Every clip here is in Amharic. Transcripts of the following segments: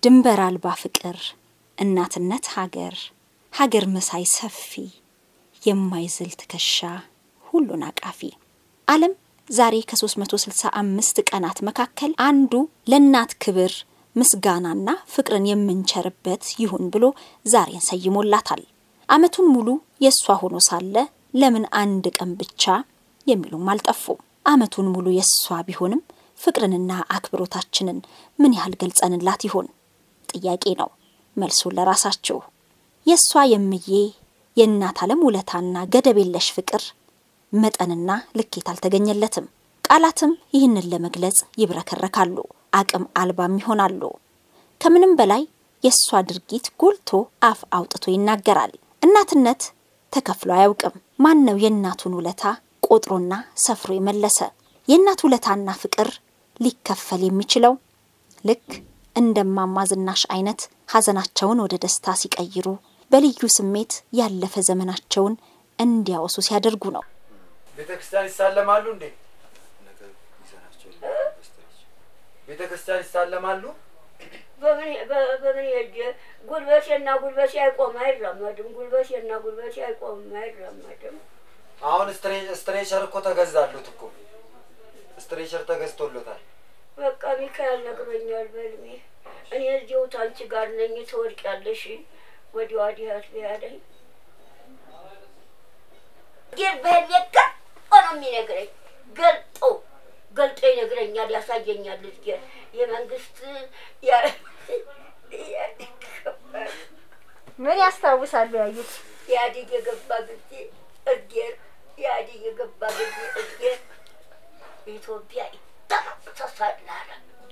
ድንበር አልባ ፍቅር፣ እናትነት ሀገር፣ ሀገር መሳይ ሰፊ፣ የማይዝል ትከሻ ሁሉን አቃፊ። ዓለም ዛሬ ከ365 ቀናት መካከል አንዱ ለእናት ክብር ምስጋናና ፍቅርን የምንቸርበት ይሁን ብሎ ዛሬን ሰይሞላታል። ዓመቱን ሙሉ የእሷ ሆኖ ሳለ ለምን አንድ ቀን ብቻ የሚሉም አልጠፉም። ዓመቱን ሙሉ የእሷ ቢሆንም ፍቅርንና አክብሮታችንን ምን ያህል ገልጸንላት ይሆን? ጥያቄ ነው። መልሱን ለራሳችሁ። የእሷ የምዬ የእናት ዓለም ውለታና ገደብ የለሽ ፍቅር መጠንና ልኬት አልተገኘለትም። ቃላትም ይህንን ለመግለጽ ይብረከረካሉ፣ አቅም አልባም ይሆናሉ። ከምንም በላይ የእሷ ድርጊት ጎልቶ አፍ አውጥቶ ይናገራል። እናትነት ተከፍሎ አያውቅም። ማን ነው የእናቱን ውለታ ቆጥሮና ሰፍሮ የመለሰ? የእናት ውለታና ፍቅር ሊከፈል የሚችለው ልክ እንደማማ ዝናሽ አይነት ሐዘናቸውን ወደ ደስታ ሲቀይሩ፣ በልዩ ስሜት ያለፈ ዘመናቸውን እንዲያወሱ ሲያደርጉ ነው። ቤተ ክርስቲያን ይሳለማሉ እንዴ? ቤተ ክርስቲያን ይሳለማሉ። በምን ሄጄ ጉልበቴና ጉልበቴ አይቆም አይራመድም። ጉልበቴና ጉልበቴ አይቆምም አይራመድም። አሁን ስትሬቸር እኮ ተገዛሉት እኮ ስትሬቸር ተገዝቶሎታል። በቃ ሚካኤል ነግሮኛል በልሜ እኔ እዚሁ ታንቺ ጋር ነኝ ትወድቂያለሽ ወዲህ ወዲህ አትበያለኝ ግን በህሌ ገልጦ ነው የሚነግረኝ ገልጦ ገልጦ ይነግረኛል፣ ያሳየኛል። እዝጌር የመንግስት ምን ያስታውሳሉ ያዩት? ኢህአዴግ የገባ ጊዜ እዝጌር ኢህአዴግ የገባ ጊዜ እዝጌር ኢትዮጵያ ይደመሰሳል አለ።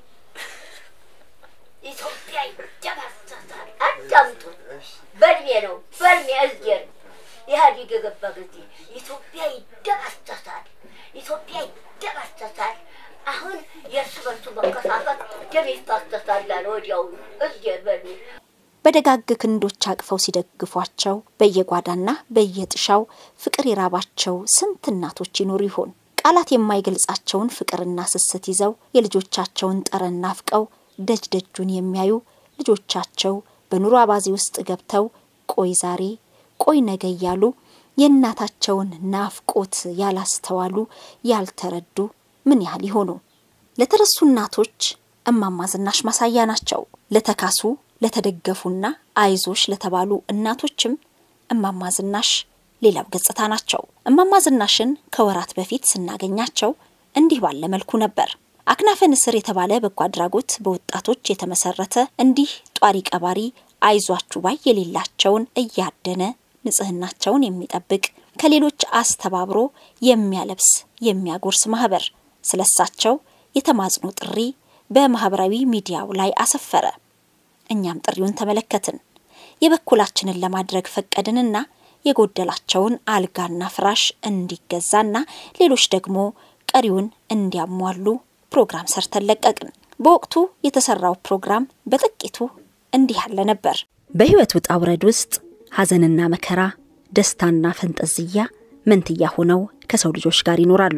ኢትዮጵያ ይደመሰሳል። አዳምጡ። በልሜ ነው በልሜ እዝጌር ኢህአዴግ የገባ ጊዜ ኢትዮጵያ ይደመሰሳል፣ ኢትዮጵያ ይደመሰሳል። አሁን የእርስ በርሱ መከፋፈል ደም ይፋሰሳል አለ። ወዲያውኑ እዝጌር በልሜ በደጋግ ክንዶች አቅፈው ሲደግፏቸው በየጓዳና በየጥሻው ፍቅር የራባቸው ስንት እናቶች ይኖሩ ይሆን? ቃላት የማይገልጻቸውን ፍቅርና ስስት ይዘው የልጆቻቸውን ጠረን ናፍቀው ደጅ ደጁን የሚያዩ ልጆቻቸው በኑሮ አባዜ ውስጥ ገብተው ቆይ ዛሬ ቆይ ነገ እያሉ የእናታቸውን ናፍቆት ያላስተዋሉ ያልተረዱ ምን ያህል ይሆኑ? ለተረሱ እናቶች እማማ ዝናሽ ማሳያ ናቸው። ለተካሱ ለተደገፉና አይዞሽ ለተባሉ እናቶችም እማማ ዝናሽ ሌላው ገጽታ ናቸው። እማማ ዝናሽን ከወራት በፊት ስናገኛቸው እንዲህ ባለ መልኩ ነበር። አክናፈ ንስር የተባለ በጎ አድራጎት በወጣቶች የተመሰረተ እንዲህ ጧሪ ቀባሪ አይዟችሁ ባይ የሌላቸውን እያደነ ንጽህናቸውን የሚጠብቅ ከሌሎች አስተባብሮ የሚያለብስ የሚያጎርስ ማህበር ስለሳቸው የተማጽኖ ጥሪ በማህበራዊ ሚዲያው ላይ አሰፈረ። እኛም ጥሪውን ተመለከትን። የበኩላችንን ለማድረግ ፈቀድንና የጎደላቸውን አልጋና ፍራሽ እንዲገዛና ሌሎች ደግሞ ቀሪውን እንዲያሟሉ ፕሮግራም ሰርተን ለቀቅን። በወቅቱ የተሰራው ፕሮግራም በጥቂቱ እንዲህ ያለ ነበር። በህይወት ውጣ ውረድ ውስጥ ሐዘንና መከራ፣ ደስታና ፈንጠዝያ መንትያ ሆነው ከሰው ልጆች ጋር ይኖራሉ።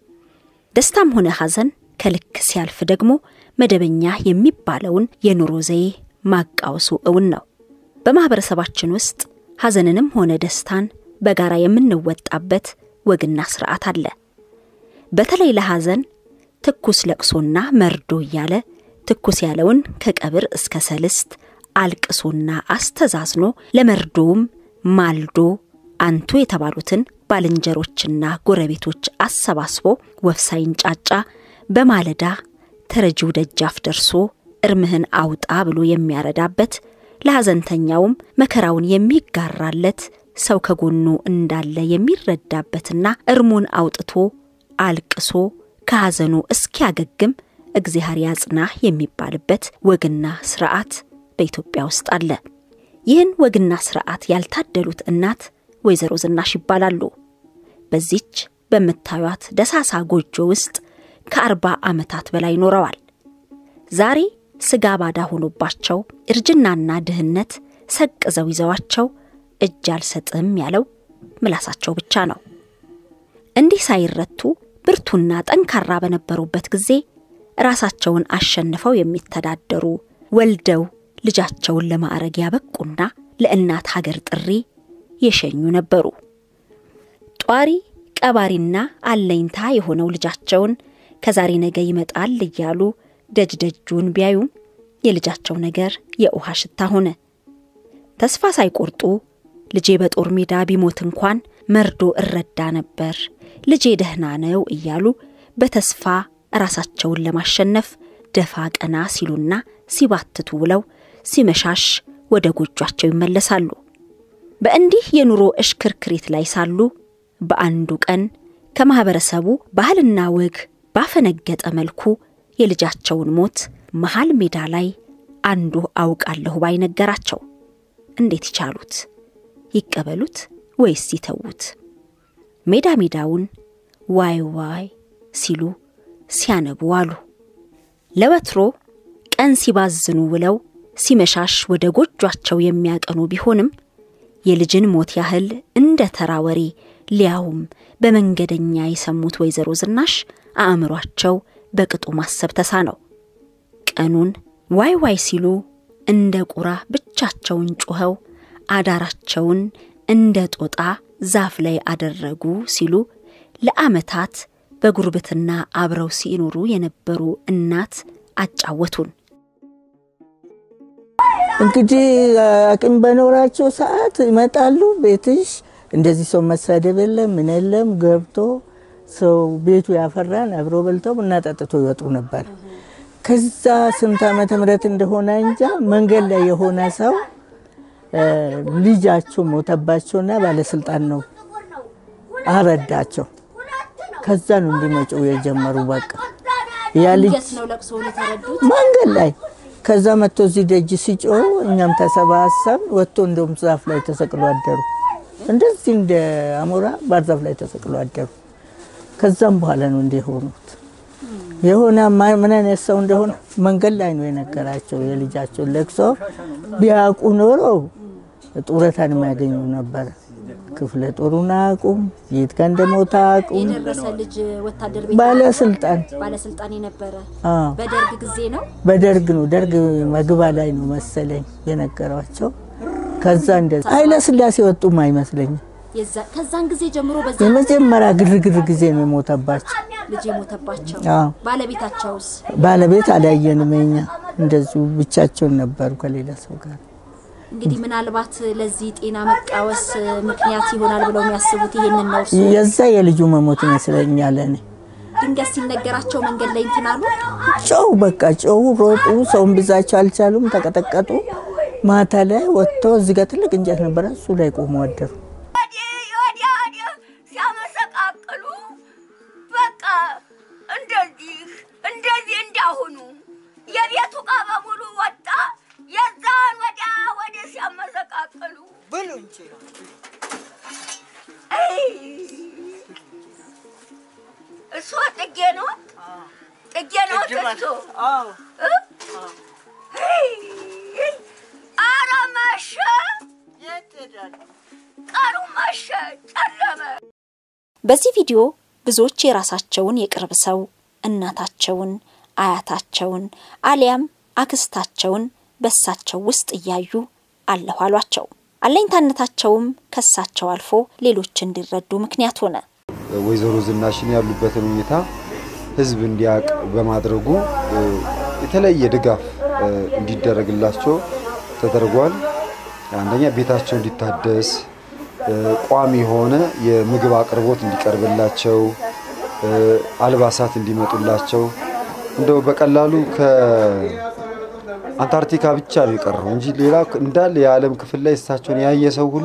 ደስታም ሆነ ሐዘን ከልክ ሲያልፍ ደግሞ መደበኛ የሚባለውን የኑሮ ዘዬ ማቃወሱ እውን ነው። በማህበረሰባችን ውስጥ ሐዘንንም ሆነ ደስታን በጋራ የምንወጣበት ወግና ስርዓት አለ። በተለይ ለሐዘን ትኩስ ለቅሶና መርዶ እያለ ትኩስ ያለውን ከቀብር እስከ ሰልስት አልቅሶና አስተዛዝኖ ለመርዶውም ማልዶ አንቱ የተባሉትን ባልንጀሮችና ጎረቤቶች አሰባስቦ ወፍ ሳይንጫጫ በማለዳ ተረጂው ደጃፍ ደርሶ እርምህን አውጣ ብሎ የሚያረዳበት ለሐዘንተኛውም መከራውን የሚጋራለት ሰው ከጎኑ እንዳለ የሚረዳበትና እርሙን አውጥቶ አልቅሶ ከሐዘኑ እስኪያገግም እግዚአብሔር ያጽናህ የሚባልበት ወግና ስርዓት በኢትዮጵያ ውስጥ አለ። ይህን ወግና ስርዓት ያልታደሉት እናት ወይዘሮ ዝናሽ ይባላሉ። በዚች በምታዩት ደሳሳ ጎጆ ውስጥ ከአርባ ዓመታት በላይ ኖረዋል። ዛሬ ስጋ ባዳ ሆኖባቸው እርጅናና ድህነት ሰቅዘው ይዘዋቸው እጅ አልሰጥም ያለው ምላሳቸው ብቻ ነው። እንዲህ ሳይረቱ ብርቱና ጠንካራ በነበሩበት ጊዜ ራሳቸውን አሸንፈው የሚተዳደሩ ወልደው ልጃቸውን ለማዕረግ ያበቁና ለእናት ሀገር ጥሪ የሸኙ ነበሩ። ጧሪ ቀባሪና አለኝታ የሆነው ልጃቸውን ከዛሬ ነገ ይመጣል እያሉ ደጅ ደጁን ቢያዩም የልጃቸው ነገር የውሃ ሽታ ሆነ። ተስፋ ሳይቆርጡ ልጄ በጦር ሜዳ ቢሞት እንኳን መርዶ እረዳ ነበር፣ ልጄ ደህና ነው እያሉ በተስፋ ራሳቸውን ለማሸነፍ ደፋ ቀና ሲሉና ሲባትቱ ውለው ሲመሻሽ ወደ ጎጇቸው ይመለሳሉ። በእንዲህ የኑሮ እሽክርክሪት ላይ ሳሉ በአንዱ ቀን ከማኅበረሰቡ ባህልና ወግ ባፈነገጠ መልኩ የልጃቸውን ሞት መሃል ሜዳ ላይ አንዱ አውቃለሁ ባይ ነገራቸው። እንዴት ይቻሉት? ይቀበሉት ወይስ ይተዉት? ሜዳ ሜዳውን ዋይ ዋይ ሲሉ ሲያነቡ አሉ። ለወትሮ ቀን ሲባዝኑ ውለው ሲመሻሽ ወደ ጎጇቸው የሚያቀኑ ቢሆንም የልጅን ሞት ያህል እንደ ተራ ወሬ ሊያውም በመንገደኛ የሰሙት ወይዘሮ ዝናሽ አእምሯቸው በቅጡ ማሰብ ተሳነው። ቀኑን ዋይ ዋይ ሲሉ እንደ ቁራ ብቻቸውን ጩኸው አዳራቸውን እንደ ጦጣ ዛፍ ላይ አደረጉ ሲሉ ለዓመታት በጉርብትና አብረው ሲኖሩ የነበሩ እናት አጫወቱን። እንግዲህ አቅም በኖራቸው ሰዓት ይመጣሉ። ቤትሽ እንደዚህ ሰው መሳደብ የለም ምን የለም ገብቶ ሰው ቤቱ ያፈራን አብሮ በልተው ቡና ጠጥቶ ይወጡ ነበር። ከዛ ስንት ዓመተ ምህረት እንደሆነ እንጃ መንገድ ላይ የሆነ ሰው ልጃቸው ሞተባቸውና ባለስልጣን ነው አረዳቸው። ከዛ ነው እንዲመጩ የጀመሩ። በቃ ያ ልጅ ነው ለቅሶውን የተረዱት። መንገድ ላይ ከዛ መጥቶ እዚህ ደጅ ሲጮህ እኛም ተሰባሰብ ወጥቶ እንደውም ዛፍ ላይ ተሰቅሎ አደሩ። እንደዚህ እንደ አሞራ ባህር ዛፍ ላይ ተሰቅሎ አደሩ። ከዛም በኋላ ነው እንዲህ የሆኑት። የሆነ ማ- ምን አይነት ሰው እንደሆነ መንገድ ላይ ነው የነገራቸው። የልጃቸውን ለቅሶ ቢያውቁ ኖሮ ጡረታን የሚያገኙ ነበረ። ክፍለ ጦሩን አያውቁም፣ የት ጋር እንደሞተ አያውቁም። የደረሰ ልጅ ወታደር ቤት ባለስልጣን ባለስልጣን የነበረ አዎ በደርግ ጊዜ ነው። በደርግ ነው ደርግ መግባ ላይ ነው መሰለኝ የነገሯቸው። ከዛ እንደዛ ኃይለ ስላሴ ወጡም አይመስለኝም። የዛ- ከዛን ጊዜ ጀምሮ በዛ የመጀመሪያ ግርግር ጊዜ ነው የሞተባቸው። ልጅ የሞተባቸው አዎ ባለቤታቸውስ ባለቤት አላየንም። እኛ እንደዚሁ ብቻቸውን ነበሩ ከሌላ ሰው ጋር። እንግዲህ ምናልባት ለዚህ ጤና መቃወስ ምክንያት ይሆናል ብለው የሚያስቡት ይሄንን ነው። እርሱ የዛ የልጁ መሞት ይመስለኛል። እኔ ድንገት ሲነገራቸው መንገድ ላይ እንትን አሉ። ጨው በቃ ጨው ሮጡ። ሰውን ብዛቸው አልቻሉም፣ ተቀጠቀጡ። ማታ ላይ ወጥተው እዚህ ጋር ትልቅ እንጨት ነበረ፣ እሱ ላይ ቆሞ አደሩ። ወዲህ ወዲያ ወዲህ ሲያመሰቃቅሉ በቃ እንደዚህ እንደዚህ እንዳሁኑ የቤቱ ዕቃ በሙሉ ወጣ። የዛን ወዲያ ወዲህ ሲያመሰቃቅሉ ብሉ እንጂ እሱ ጥጌ ነው ጥጌ ነው እሱ ኧረ መሸ ቀኑ መሸ ጨለመ። በዚህ ቪዲዮ ብዙዎች የራሳቸውን የቅርብ ሰው እናታቸውን፣ አያታቸውን አሊያም አክስታቸውን በሳቸው ውስጥ እያዩ አለሁ አሏቸው። አለኝታነታቸውም ከሳቸው አልፎ ሌሎች እንዲረዱ ምክንያት ሆነ። ወይዘሮ ዝናሽን ያሉበትን ሁኔታ ህዝብ እንዲያውቅ በማድረጉ እ፣ የተለየ ድጋፍ እ፣ እንዲደረግላቸው ተደርጓል። አንደኛ ቤታቸው እንዲታደስ እ፣ ቋሚ የሆነ የምግብ አቅርቦት እንዲቀርብላቸው እ፣ አልባሳት እንዲመጡላቸው እንደው በቀላሉ ከአንታርክቲካ ብቻ ነው የቀረው እንጂ ሌላ እንዳለ የዓለም ክፍል ላይ እሳቸውን ያየ ሰው ሁሉ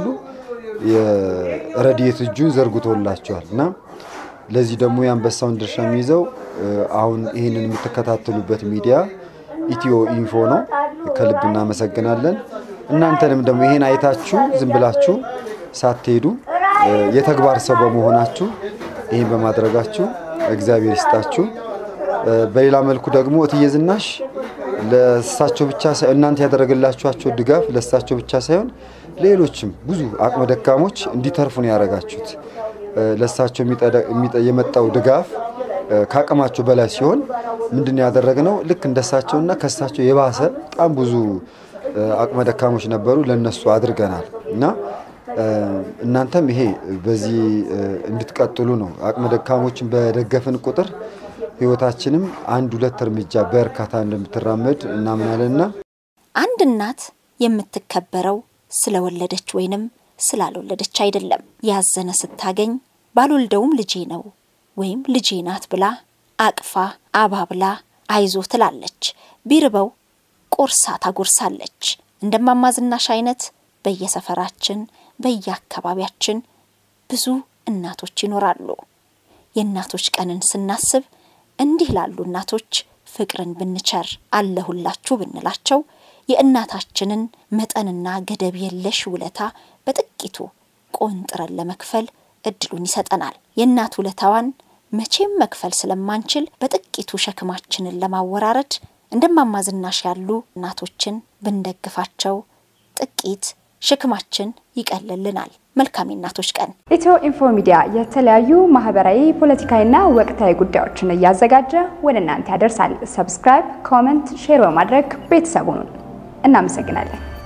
የረድኤት እጁን ዘርግቶላቸዋል እና ለዚህ ደግሞ የአንበሳውን ድርሻ የሚይዘው እ፣ አሁን ይህንን የምትከታተሉበት ሚዲያ ኢትዮ ኢንፎ ነው። ከልብ እናመሰግናለን። እናንተንም ደግሞ ይሄን አይታችሁ ዝም ብላችሁ ሳትሄዱ እ፣ የተግባር ሰው በመሆናችሁ ይህን በማድረጋችሁ እግዚአብሔር ይስጣችሁ። እ፣ በሌላ መልኩ ደግሞ እትዬ ዝናሽ ለእሳቸው ብቻ ሳይሆን እናንተ ያደረገላችኋቸው ድጋፍ ለእሳቸው ብቻ ሳይሆን ሌሎችም ብዙ አቅመ ደካሞች እንዲተርፉ ነው ያደረጋችሁት። እ፣ ለእሳቸው የሚጠደ- የሚጠ- የመጣው ድጋፍ እ፣ ከአቅማቸው በላይ ሲሆን ምንድን ነው ያደረግነው? ልክ እንደሳቸውና ከእሳቸው የባሰ በጣም ብዙ አቅመ ደካሞች ነበሩ፣ ለነሱ አድርገናል እና እናንተም ይሄ በዚህ እንድትቀጥሉ ነው። አቅመ ደካሞችን በደገፍን ቁጥር ህይወታችንም አንድ ሁለት እርምጃ በእርካታ እንደምትራመድ እናምናለንና አንድ እናት የምትከበረው ስለወለደች ወይንም ስላልወለደች አይደለም። ያዘነ ስታገኝ ባልወልደውም ልጄ ነው ወይም ልጄ ናት ብላ አቅፋ አባብላ አይዞ ትላለች። ቢርበው ቆርሳ ታጎርሳለች። እንደማማዝናሽ አይነት በየሰፈራችን በየአካባቢያችን ብዙ እናቶች ይኖራሉ። የእናቶች ቀንን ስናስብ እንዲህ ላሉ እናቶች ፍቅርን ብንቸር አለሁላችሁ ብንላቸው የእናታችንን መጠንና ገደብ የለሽ ውለታ በጥቂቱ ቆንጥረን ለመክፈል እድሉን ይሰጠናል። የእናት ውለታዋን መቼም መክፈል ስለማንችል በጥቂቱ ሸክማችንን ለማወራረድ እንደማማዝናሽ ያሉ እናቶችን ብንደግፋቸው ጥቂት ሸክማችን ይቀልልናል። መልካም የእናቶች ቀን። ኢትዮ ኢንፎ ሚዲያ የተለያዩ ማህበራዊ፣ ፖለቲካዊና ወቅታዊ ጉዳዮችን እያዘጋጀ ወደ እናንተ ያደርሳል። ሰብስክራይብ፣ ኮመንት፣ ሼር በማድረግ ቤተሰቡን እናመሰግናለን።